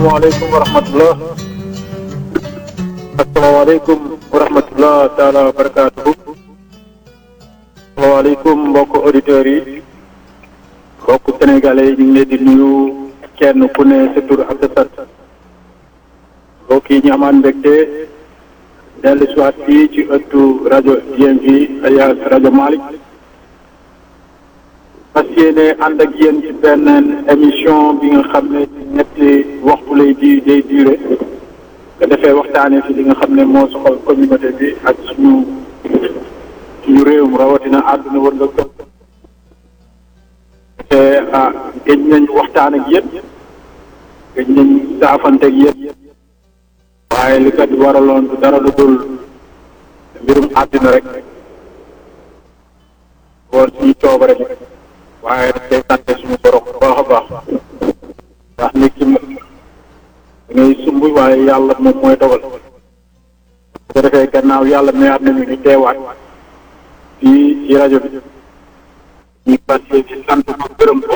asalaamaaleykum wa rahmatullah asalaamaaleykum wa rahmatullah taala wa barakaatuhu asalaamaaleykum mbokk auditeurs yi mbokk sénégalais yi ñu ngi leen di nuyu kenn ku ne sa tur ak sa sant mbokk yi ñu amaan mbégte dellu si waat fii ci ëttu rajo DMV alias rajo Malick fas yéene ànd ak yéen ci benn émission bi nga xam ne ci ñetti waxtu lay di day duré nga defee waxtaanee fi li nga xam ne moo soxal communauté bi ak suñu suñu réewum rawatina àdduna wër nga këpp te ah gëj nañ waxtaan ak yéen gëj nañ saafante ak yéen waaye li kat waraloon du dara lu dul mbirum àddina rek woon suñu coobare bi waaye daf koy sante suñu borom bu baax a baax ndax nit ki moom ngay sumb waaye yàlla moom mooy dogal bu ko defee gannaaw yàlla mayaat nañu ñu teewaat fii ci rajo bi ñu passé ci sant ko gërëm ko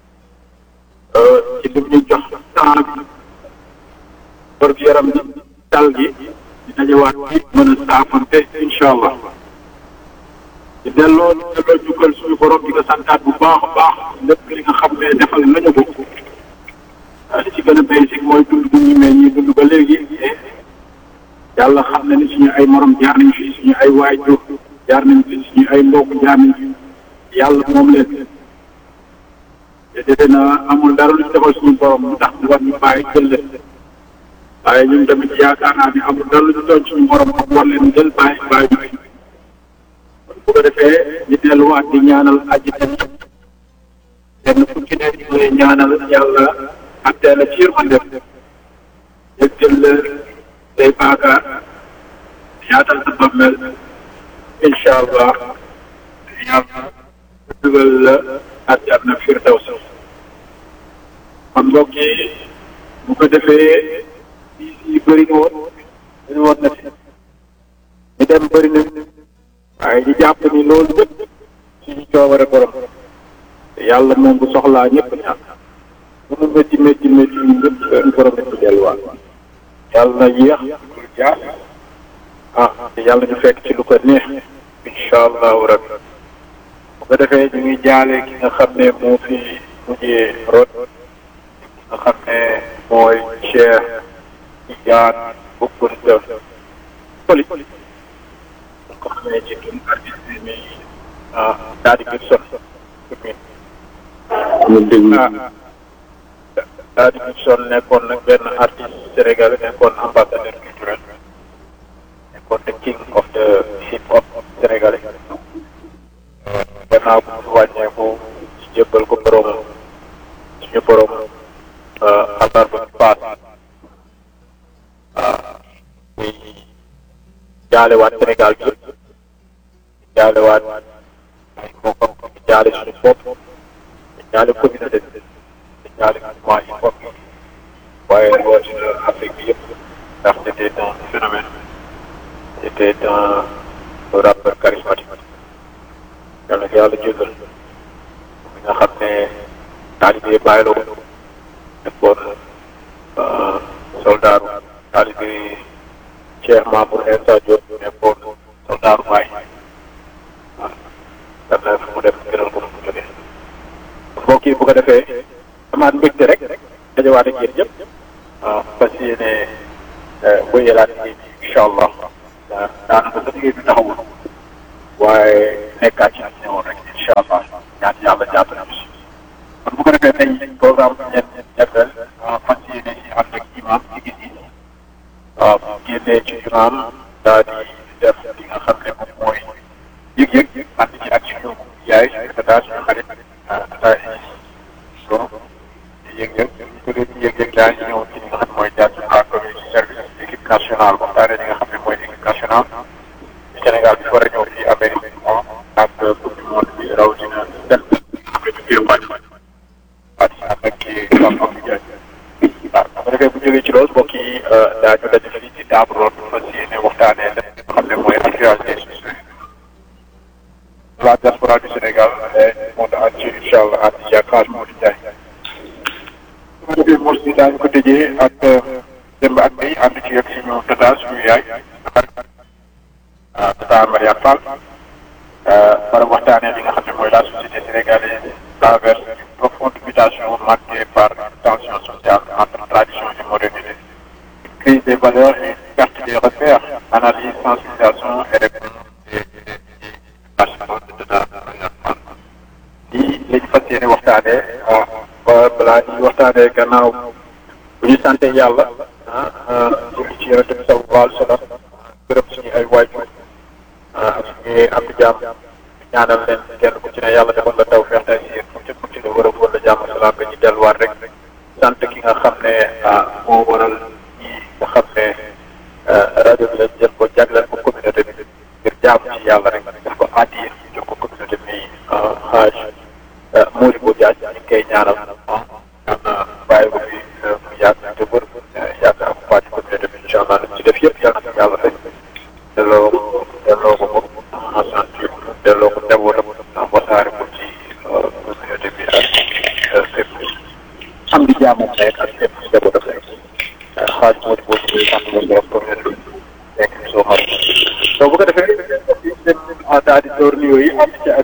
ci lim ñu jox temps bi bër bi yaram bi dal gi di dajewaat bi mën a saafante incha allah di delloo delloo jukkal suñu borom di nga santaat bu baax a baax lépp li nga xam ne defal nañu ko li ci gën a basique mooy dund bu ñu mee ñi dund ba léegi yàlla xam na ni suñu ay morom jaar nañ fi suñu ay waajur jaar nañ fi suñu ay mbokk jaar nañ fi yàlla moom leen te defe na amul dara lu ñu defal suñu borom lu tax mu war ñu bàyyi jël leen waaye ñun tamit yaakaar naa ni amul dara lu ñu doon suñu borom ak war leen jël bàyyi bàyyi ñu bu ko defee ñu delluwaat di ñaanal aji kenn ku ci ne ñu ñaanal yàlla attee la ci yërmande jëggal la say baakaar yaatal sa bammel incha allah yàlla dugal la àjjana firdaws kon mbokk yi bu ko defee fii si bëri na woon dañu woon na fi ñu dem bëri na waaye ñu jàpp ni loolu lépp suñu coobare borom te yàlla moom bu soxlaa ñëpp ñàkk bu mu métti métti métti ñu ñëpp seen borom ñu delluwaat yàlla na yéex lu jaar ah te yàlla ñu fekk ci lu ko neex incha allahu rabbi bu ko defee ñu ngi jaale ki nga xam ne moo fi mujjee rot ki nga xam ne mooy Cheikh Tidiane Boukounta Foli ko xamee ci tun artiste mi daal di gis son ñu déglu daal di gis son nekkoon nag benn artiste sénégalais nekkoon ambassadeur culturel nekkoon the king of the hip hop sénégalais gannaaw bu mu wàññeeku ci jébbal ko borom suñu borom àllarba bi paas muy jaalewaat Sénégal bi jaalewaat ay mbokkam di jaale suñu bopp di jaale communauté bi di jaale mouvement hip hop bi waaye rawatina Afrique bi yëpp ndax c'était un phénomène c'était un rappeur charismatique yàlla na yàlla jégal mi nga xam ne taalibe bàyyi la woon nekkoon soldaaru taalibe Cheikh Mamour Insa Diop nekkoon soldaaru Baay waaw daf na fu mu def gënal ko fu mu jógee mbokk yi bu ko defee amaat mbégte rek dajawaat ak yéen ñëpp waaw fas yéene wéyalaat liggéey bi incha allah daanaka sa liggéey bi taxawul waaye nekkaat ci ne woon rek incha allah ñaan yàlla jàppale ñu si kon bu ko defee tey programme bi ñett ñetteel fas yéene si ànd ak imam ci gis yi waaw génnee ci imam daal di def li nga xam ne moom mooy yëg-yëg ànd ci ak suñu yaay suñu tata suñu xarit tata so yëg-yëg ñu ko leen yëg-yëg daal ñu ñëw ci li nga xam mooy Diaspora Community Service équipe nationale waxtaane li nga xam ne mooy équipe nationale Sénégal bi war a ñëw fii Amérique moom ak coupe du monde bi rawatina dem xam ne ñu wàcc wàcc ànd ak kii Pape Abdou Ndiaye waaw bu ko defee bu jógee ci loolu mbokk yi daañu daje fii ci table ronde fas yéene waxtaanee li nga xam ne mooy actualité sociale la diaspora du Sénégal et du monde entier incha allah ànd ci ak Hadj Modou Ndiaye. bu ko defee bourse bi daañu ko tëjee ak démb ak tey ànd ci ak suñu tata suñu yaay tata Mariane Fall war a waxtaanee li nga xam ne mooy la société sénégalaise traverse une profonde mutation marquée par une tension sociale entre tradition et modernité crise des valeurs et perte des repères analyse sensibilisation et réponse lii la ñu fas yéene waxtaanee ba balaa ñuy waxtaanee gannaaw bu ñu sante yàlla ah julli ci yonente bi sallallahu alayhi wa sallam gërëm suñu ay waajur ak suñuy am jàmm ñaanal leen kenn ku ci ne yàlla defal la taw feex tay si fu ci mucc la war a wala jàmm salaam ba ñu delluwaat rek sant ki nga xam ne ah moo waral ñi nga xam ne rajo bi lañ jël ko jagleel ko communauté bi ngir jaamu ci yàlla rek def ko addiye jox ko communauté bi xaaj Mody Bo Diagne ñu ngi koy ñaanal yàlla bàyyi ko fi mu yàgg te wër yàgg ak waa ci communauté bi incha allah ci def yëpp yàlla na yàlla rek delloo ko delloo ko ko sant delloo ko njabootam wasaare ko ci communauté bi ak fépp am di jaamam nekk ak fépp njabootam nekk xaaj Mody Bo ñu sant la borom communauté bi nekk soo xam soo bu ko defee daal di door nuyoo yi am ci ak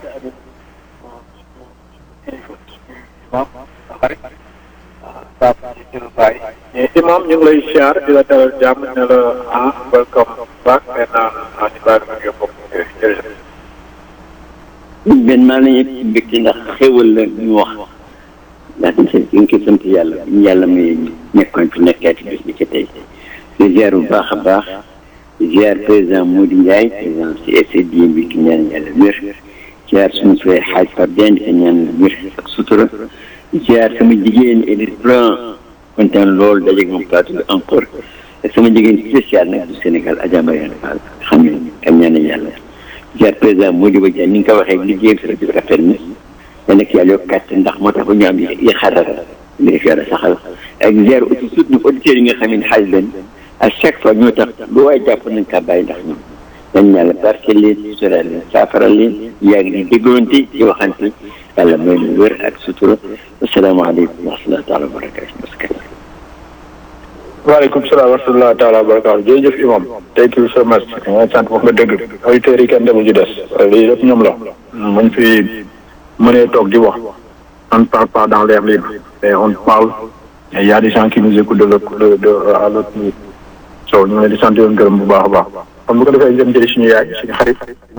imam xarit Pape Djibril Baye mais imam ñu ngi lay siyaar di la dalal jàmm ne la ah welcome back and ah ñu bàyyi la nga bokk jërëjëf. benn maa nañu ci mbégte ndax xéwal la ñu wax ndax ñu ngi koy sant yàlla ñu yàlla muy nekkoon fi nekkaati bis bi ci tey di ziar bu baax a baax ziar président Mody Ndiaye président ci FCD bi ki ñaan yàlla wér ziar suñu frère xaaj Pape Diagne di ko ñaan wér ak sutura ziar sama jigéen Edith Blanc kontaan loolu dajeeg moom plateau bi encore ak sama jigéen spécial nag du Sénégal Adja Mariane Fall xam ne am ñaan yàlla ziar président Mody Bo Diagne ni nga ko waxee liggéeyam si rajo bi rafet na da nekk yàlla yokk kàttan ndax moo tax ba ñu am yi xarala li def yàlla saxal ak ziar aussi surtout auditeurs yi nga xam ne xaaj leen à chaque fois ñoo tax lu waay jàpp nañ kaa bàyyi ndax ñoom dañ yàlla barke leen sutura leen saafara leen yàgg di dégloonte di waxante yàlla may nu wér ak sutura asalaamaaleykum wa rahmatulah taala wa barakatu waaleykum salaam wa rahmatulah taala wa barakaatu jërëjëf imam thank you so much nga sant wax nga dëgg auditeurs yi kenn demul ci des lii lépp ñoom la muñ fi mënee toog di wax on ne parle pas dans l'air libre mais on parle et il y a des gens qui nous écoutent de l'autre de de à l'autre bout so ñu ngi leen di sant yoon gërëm bu baax a baax kon bu ko defee jëm jëli suñu yaay suñu xarit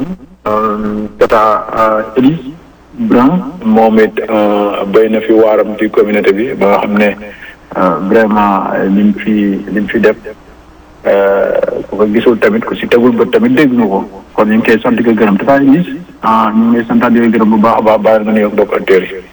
tata Elise Bran moom it béy na fi waaram ci communauté bi ba nga xam ne vraiment lim fi lim fi def ku ko gisul tamit ku si tegul bët tamit dégg nga ko kon ñu ngi koy sant di ko gërëm tata Elise ah ñu ngi lay santaat di ko gërëm bu baax a baax bàyyi nga nuyoog mbokk auditeurs yi.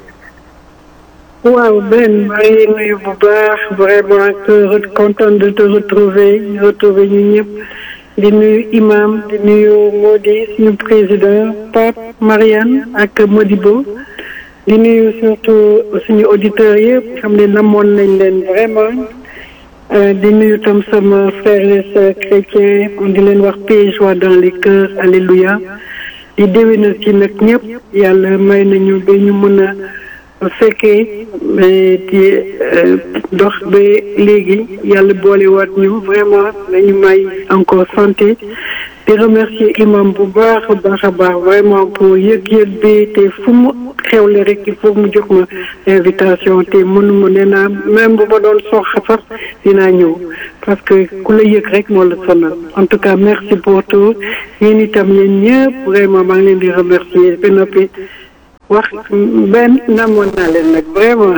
waaw Ben maa ngi nuyu bu baax vraiment te content de te retrouver retrouver ñu ñëpp di nuyu imam di nuyu Mody suñu président Pape Mariane ak Mody Bo di nuyu surtout suñu auditeurs yëpp xam ne namoon nañ leen vraiment di nuyu tam sama frères et sœurs chrétiens di leen wax paix joie dans les cœurs alléluia di déwénal ci nag ñëpp yàlla may nañu ba ñu mën a bu fekkee di dox ba léegi yàlla boolewaat ñu vraiment nañu may encore santé di remercier imam bu baax a baax a baax vraiment pour yëg-yëg bi te fu mu xewle rek il faut mu jox ma invitation te mënuma nee naa même bu ma doon sox sax dinaa ñëw parce que ku la yëg rek moo la sonal en tout cas merci pour tout yéen itam yéen ñëpp vraiment maa ngi leen di remercier ba noppi wax benn namoon naa leen nag vraiment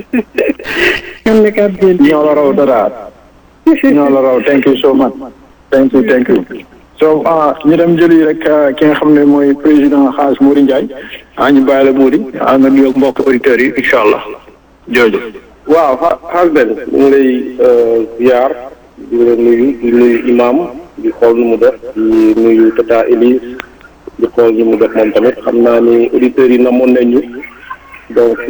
ñoom nekk ab bien ñoo la raw dara ñoo la raw thank you so much thank you thank you so ah ñu dem jëli rek ki nga xam ne mooy président xaas Mody Ndiaye ah ñu bàyyi la Mody ah nga nuyoog mbokk auditeurs yi incha allah jërëjëf. waaw xaas benn ñu ngi lay ziar di la nuyu di nuyu imam di xool nu mu def di nuyu tata Elise di xool nu mu def moom tamit xam naa ni auditeurs yi namoon nañ ñu donc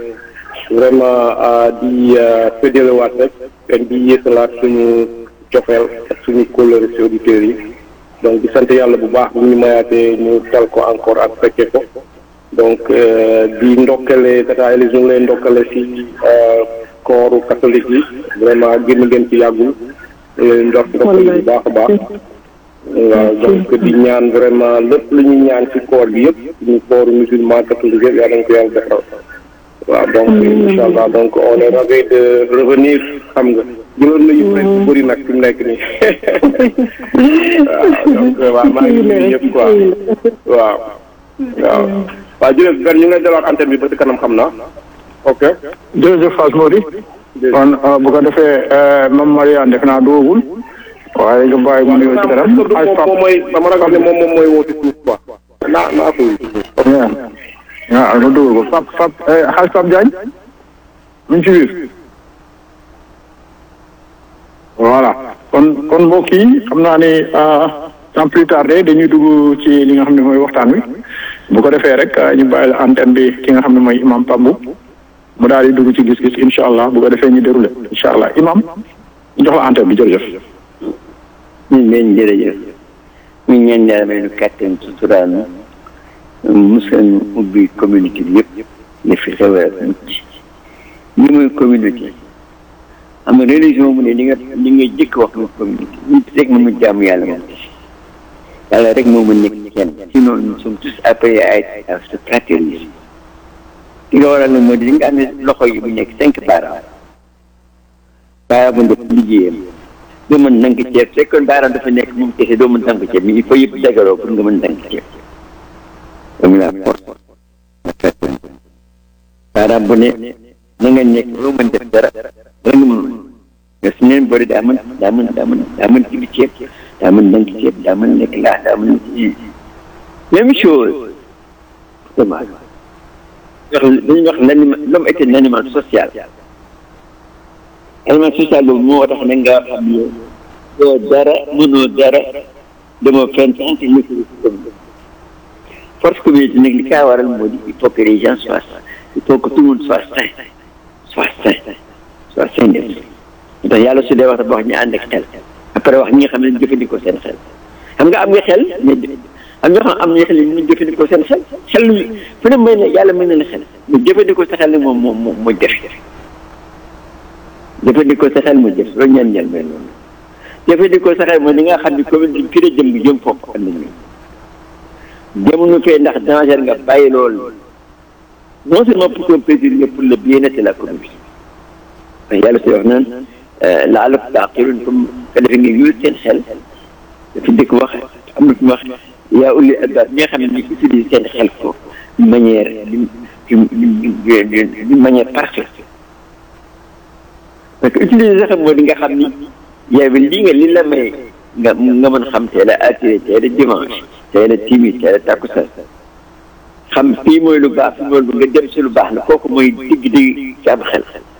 vraiment di fédélewaat rek ak di yéesalaat suñu cofeel ak suñu kóllëre si auditeurs yi donc di sant yàlla bu baax bu ñu mayaatee ñu tal ko encore ak fekke ko donc di ndokkale tata Elise ñu ngi lay ndokkale si kooru catholique yi vraiment génn ngeen ci yàggul leen ndox ndox bu baax a baax waaw donc di ñaan vraiment lépp lu ñuy ñaan ci koor bi yëpp ñu kooru musulman catholique yëpp yàlla nañ ko yàlla defal waaw donc incha allah donc on est ravi de revenir xam nga jëloon nañu presque bu bëri nag fi mu nekk nii waaw donc waaw maa ngi nuyu ñëpp quoi waaw waaw waaw jërëjëf gan ñu ngi lay dalaat antenne bi ba ci kanam xam naa ok jërëjëf Fass Mody kon bu ko defee Mame Mariane def naa doogul waaye nga bàyyi mu nuyoo ci kanam moom moom mooy dama ragal ne moom moom mooy woote suuf quoi naa naa ko waaw ma dugal ko Fap Fap xaaj Fap Diagne mu ngi ci biir voilà kon kon mbokk yi xam naa ne sans plus tarder dañuy dugg ci li nga xam ne mooy waxtaan wi bu ko defee rek ñu bàyyi la antenne bi ki nga xam ne mooy imam Pambu mu daal di dugg ci gis-gis incha allah bu ko defee ñu déroulé incha allah imam ñu jox la antenne bi jërëjëf. ñu ngi leen jërëjëf ñu ñeen yàlla may nu kàttan suturaanu musal ñu ubbi communauté bi yëpp li fi xew ak mucc li mooy communauté am religion mu ne li nga li nga jëkk wax mu communauté ñu rek mu jaamu yàlla moom yàlla rek moo mën nekk kenn sinon nous sommes tous appelés à être à se fraterniser li nga waral nag moo di li nga am ne loxo yi bu nekk cinq baaraam baaraam bu def liggéeyam doo mën nank ceeb fekkoon baaraam dafa nekk moom kese doo mën nank ceeb mais il faut yëpp dagaloo pour nga mën nank ceeb comme la force baaraam bu ne na nga nekk loo mën def dara dara nga mën nga su neen bëri daa mën daa mën daa mën daa mën ci bi ceeb daa mën nank ceeb daa mën nekk laa daa mën ci même chose dommage wax dañuy wax l'animal l'homme est un animal social animal social boobu moo tax na nga xam ne doo dara mënoo dara demoo fenn tant que nekk force communauté nag li kaa waral moo di il faut que les gens soient il faut que tout le monde soit sain soit sain soit sain def ndax yàlla su dee wax dafa wax ñu ànd ak xel après wax ñi nga xam ne jëfandikoo seen xel xam nga am nga xel mais am ñoo xam am ñoo xam ne ñu jëfandikoo seen xel xel fu ne may ne yàlla mën na la xel mais jëfandikoo sa xel nag moom moom moom mooy jafe jëfandikoo sa xel mu jëf loolu ñaan ñaan mel noonu jëfandikoo sa xel mooy li nga xam ne commune bi fi la jëm bi jëm foofu am nañu jamono fee ndax danger nga bàyyi loolu non seulement pour ton plaisir mais pour le bien-être de la communauté yàlla si wax naan laalakum taqilun comme que defe nga yul seen xel dafa dëkk wax am na fi wax yaa ulli albaab ñi nga xam ne ñu utilise seen xel ko d'une manière d'une manière parfaite parce que utiliser sax moo di nga xam ni yow lii nga li la may nga nga mën xam teel a attiré teel a dimanche teel a timis teel a takkusaan xam fii mooy lu baax fii mooy lu nga dem si lu baax la kooku mooy digg digg ci am xel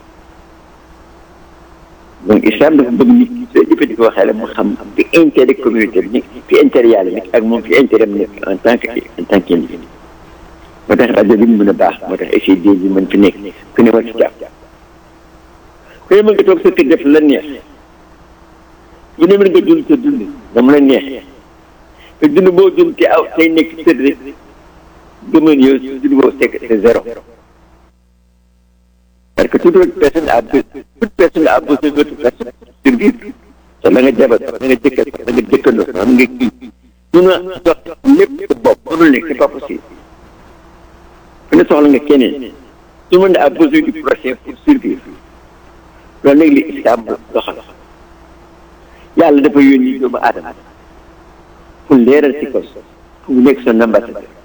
donc islam dafa bëgg nit ki soo jëfandikoo xel mu xam fi intérêt communauté bi nekk fi intérêt yàlla nekk ak moom fi intérêt mu nekk en tant que en tant qu'individu moo tax rajo bi mu mën a baax moo tax essai bi mën fi nekk ku ne war ci jàpp ku ne mën nga toog sa kër def la neex bu ne mën nga dund sa dund dama la neex te dund boo dund te aw tey nekk tëdd rek gëmën yow dund boo sekk c'est zéro parce que toute autre personne a besoin toute personne a besoin d'autre personne pour survivre te la nga jabar da nga jëkkal da nga jëkkandoo xam nga kii mun a dox lépp sa bopp mënul nekk c'est pas possible ku ne soxla nga keneen tout le monde a besoin du prochain pour survivre loolu léegi li islam doxal yàlla dafa yónni doomu aadama pour leeral ci kaw pour mu nekk son ambassadeur